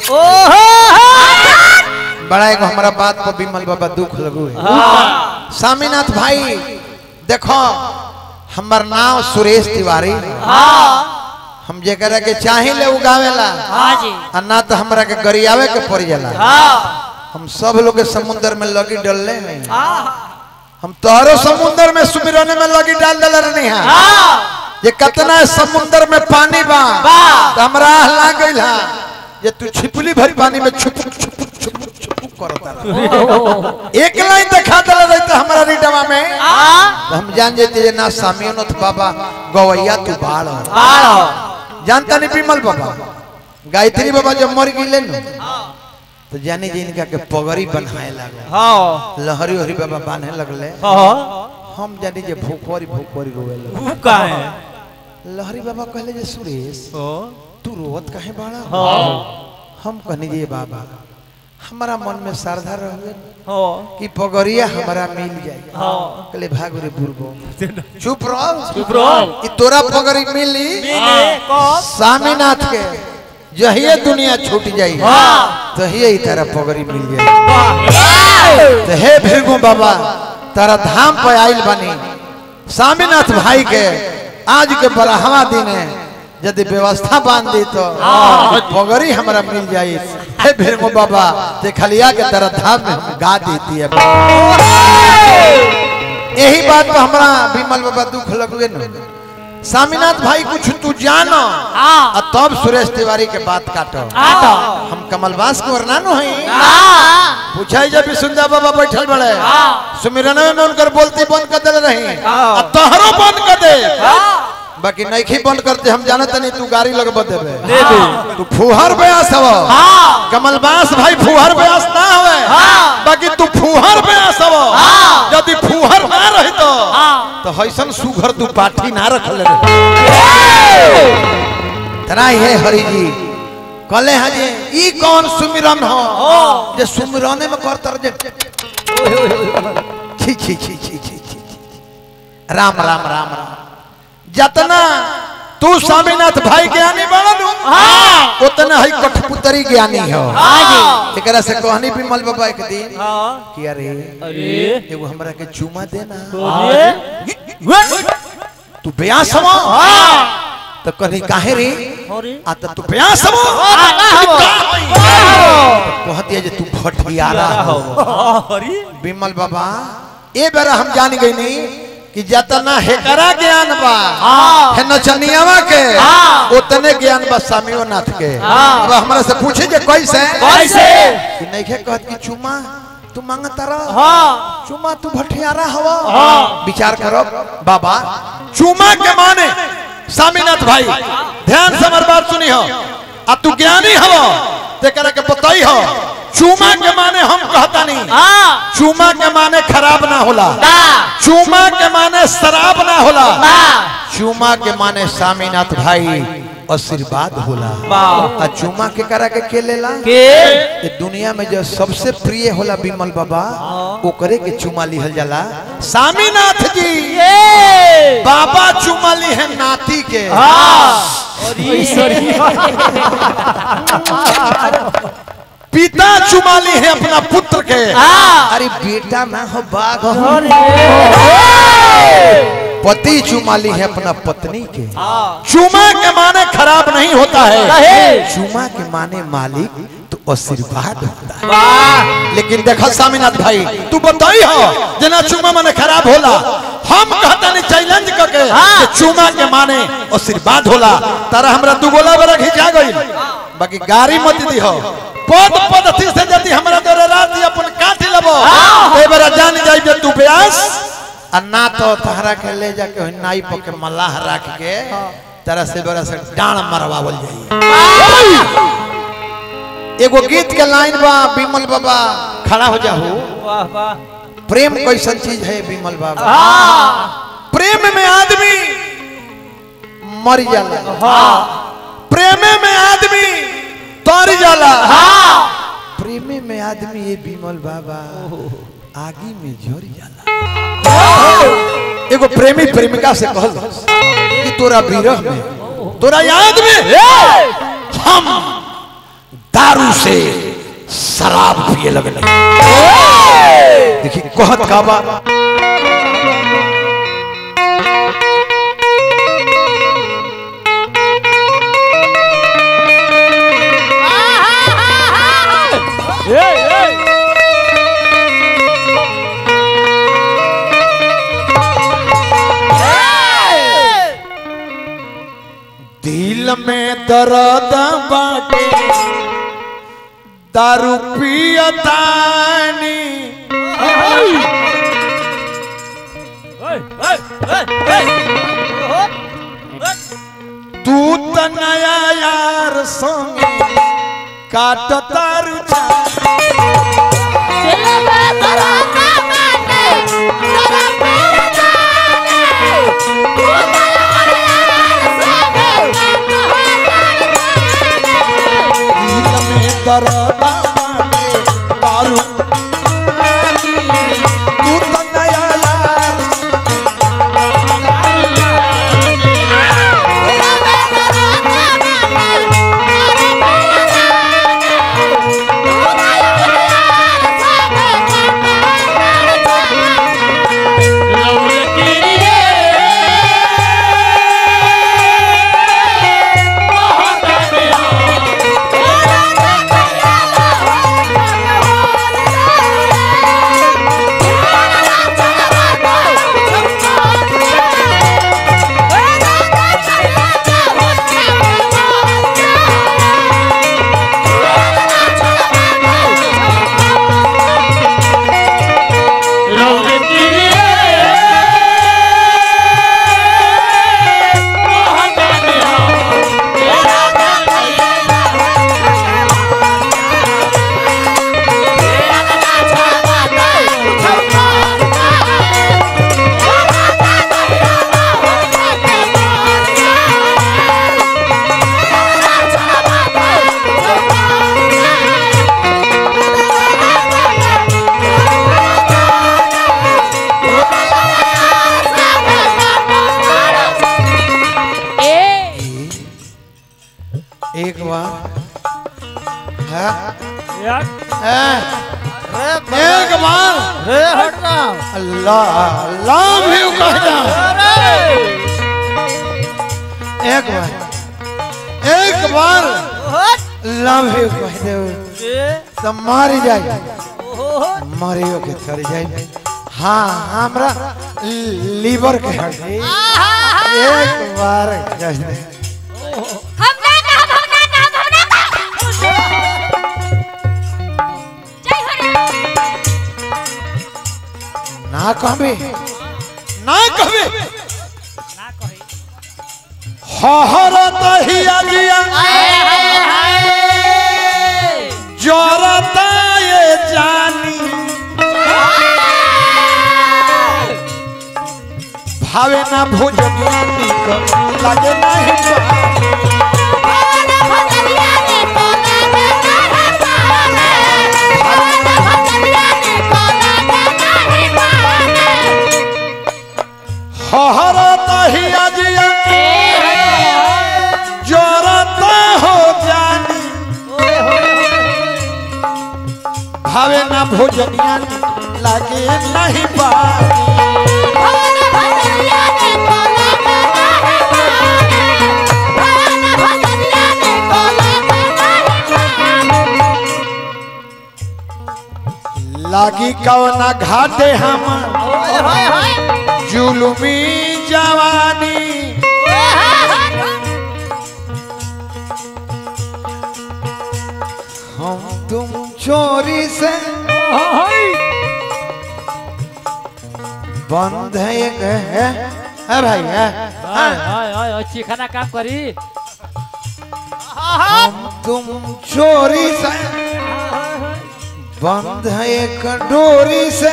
बड़ा एगो हमारा बात पर विमल बाबा दुख लगू है स्वामीनाथ भाई देखो हमर नाम सुरेश तिवारी हम जेकरा के चाहे ले उगावेला हाँ जी आ ना तो हमरा के गरियावे के पड़ जाला हाँ हम सब लोग के समुद्र में लगी डलले हैं हम तोहरो समुद्र में सुमिरने में लगी डाल दल रहनी है ये कितना समुद्र में पानी बा बा। तो हमरा हला गइल हा ये तू छिपली भरी पानी में छुपुक छुपुक छुपुक छुपुक करता रहा। एक लाइन दिखा दल रही तो हमारा रिडवा में तो हम जान जाते जे ना सामियोनथ बाबा गवैया तू बाढ़ हो। जानता नहीं विमल बाबा गायत्री बाबा जब मर गए न तो जानी जी इनका के पगड़ी बनाए लगे लहरी हरी बाबा बांधे लगले हम जानी जे भूखवरी भूखवरी रोवे लगे लहरी बाबा कहले जे सुरेश तू रोवत काहे बाड़ा हम कहनी जे बाबा हमारा मन में श्रद्धा रहे कि पगड़िया हमारा मिल जाए कहले भाग रे बुरबो चुप रहो चुप रहो। कि तोरा पगड़ी मिली स्वामीनाथ के जहिए दुनिया छूट जाई तहिए ही तारा पगड़ी मिल जाई तो हे भीरगु बाबा तारा धाम पे आइल बनी स्वामीनाथ भाई के आज के बरहवा दिन है यदि व्यवस्था बांध दी तो पगड़ी हमरा मिल जाई हे भीरगु बाबा ते खलिया के तरह धाम में हम गा देती है यही बात पर हमरा विमल बाबा दुख लगवे न स्वामीनाथ भाई कुछ तू जानो आ तब सुरेश तिवारी के बात काटो हम कमलवास को वरनानो है पूछाई जब सुंदर बाबा बैठल बड़े सुमिरन में उनकर बोलती बंद कर दे रही आ तोहरो बंद कर दे बाकी नैखी बंद करते हम जानत नहीं तू गाड़ी लगब देबे तू फुहर ब्यास हव कमलबास भाई फुहर ब्यास ना हवे बाकी तू फुहर ब्यास हव यदि फुहर ना रही तो तो हैसन सुघर तू पाठी ना रखले रे तरा हे हरि जी कहले हैं जे ई कौन सुमिरन हो जे सुमिरने में करतर जे छी छी छी छी छी छी राम राम राम राम जतना तू स्वामीनाथ भाई ज्ञानी बनू उतना ही कठपुतरी ज्ञानी हो एकरा से कहनी विमल बाबा एक दिन कि अरे एगो हमरा के चुमा देना तू ब्यास हवा तो कहनी काहे रे आ तो तू ब्यास हवा कहती है जे तू भटियारा हो विमल बाबा ए बेरा हम जान गई नहीं कि जतना हेकरा ज्ञान बा है नचनियावा के उतने ज्ञान बा सामियो नाथ के अब हमरा से पूछे जे कैसे कैसे? कि नहीं के कहत कि चुमा तू मांगता रह चुमा तू भटियारा हवा विचार करो बाबा चुमा के माने सामीनाथ भाई ध्यान से हमार बात सुनी हो आ तू ज्ञानी हवा तेकरा के बताई हो चुमा के माने हम कहता नहीं चुमा के माने खराब ना होला चुमा के माने शराब ना होला चुमा के माने स्वामीनाथ भाई आशीर्वाद होला आ चुमा के करा के के लेला ये दुनिया में जो सबसे प्रिय होला विमल बाबा ओकरे के चुमा लिहल जाला स्वामीनाथ जी बाबा चुमा ली है नाती के पिता चुमा ली है अपना पुत्र के अरे बेटा ना हो बाघ हो पति चुमा ली है अपना पत्नी के चुमा के माने खराब नहीं होता है चुमा के माने मालिक तो आशीर्वाद होता है लेकिन देखो स्वामीनाथ भाई तू बताई हो जना चुमा माने खराब होला हम कहता नहीं चैलेंज करके कि चुमा के माने आशीर्वाद होला तारा हमरा दू गोला बरा घिचा गई बाकी गाड़ी मत दी हो पद पद थी से जति हमरा तोरे रात अपन काटी लेबो ए बेरा जान जाई जे तू ब्यास आ ना तो तहरा के ले जाके ओहि नाई पर के मलाह रख के तरह से बड़ा से डांड मरवावल जाई एगो गीत के लाइन बा विमल बाबा खड़ा हो जाओ प्रेम कैसन चीज है विमल बाबा प्रेम में आदमी मर जाला प्रेम में आदमी तर जाला प्रेम में आदमी ये विमल बाबा आगी में झर जाला एगो प्रेमी प्रेमिका से कहल कि तोरा विरह में तोरा याद में हम दारू से शराब पिए लगले देखिए कहत का बा दिल में दर्द बाटे दारू पियतानी तू त नया यार संग काट तारू दिल में दर्द बाटे दारू तू त नया यार एक बार है है एक बार अल्लाह अल्लाह भी कह जा एक बार एक बार अल्लाह भी कह दे तो मारी जाए मारियो के थर जाए हाँ हमरा लीवर के हट गई। एक बार कह दे ना कहबे ना कहबे हहरत हिया जिया जरता ये जानी भावे ना भोजनिया निक लागे नहीं पानी। हहरत हिया जिया जरता हो जानी भावे ना भोजनिया निक लागे नहीं पानी लागी कवना घाटे हम जुलुमी जवानी हम तुम चोरी से बंद है एक है है भाई है हाँ। चिखाना काम करी हम तुम चोरी से बंद है एक डोरी से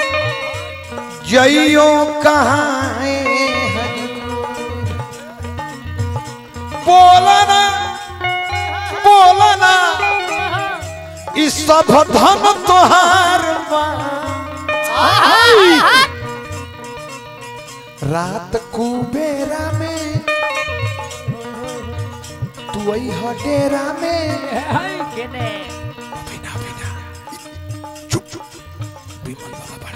जइयो कहाँ है बोलना बोलना इस सब धन तोहार बा। रात कुबेरा में तू आई डेरा में बड़ा बड़ा